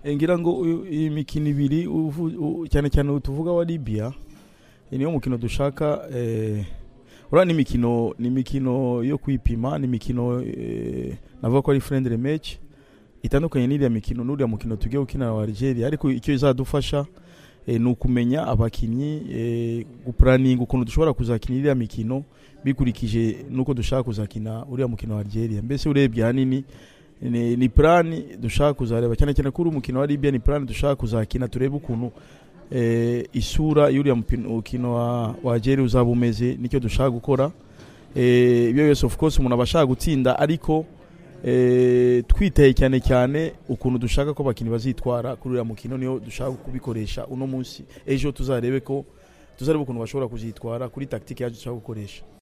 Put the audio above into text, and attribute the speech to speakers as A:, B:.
A: ngira ngo uyu- iyi mikino ibiri uvu- u- cyane cyane uyu tuvuga wa Libya iyi niyo mukino dushaka eh, uriya ni imikino ni imikino yo kwipima ni imikino eh, navuga ko ari friendly match itandukanye n'iriya mikino n'uriya mukino tugiye gukina na Algeria ariko icyo izadufasha eh, ni ukumenya abakinnyi eh, gupuraninga ukuntu dushobora kuzakina iriya mikino bikurikije nuko dushaka kuzakina uriya mukino wa Algeria mbese urebye ahanini ni, ni plan dushaka kuzareba cyane cyane kuri umukino wa Libya ni plan dushaka kuzakina turebe ukuntu eh, isura y'uriya mupin- mukino wa, wa Algeria uzaba umeze nicyo dushaka gukora eh, ibyo byose of course umuntu aba ashaka gutsinda ariko eh, twiteye cyane cyane ukuntu dushaka ko abakinnyi bazitwara kuri uriya mukino niyo dushaka kubikoresha uno munsi ejo tuzarebe ko tuzarebe ukuntu bashobora kuzitwara kuri tactique yacu dushaka gukoresha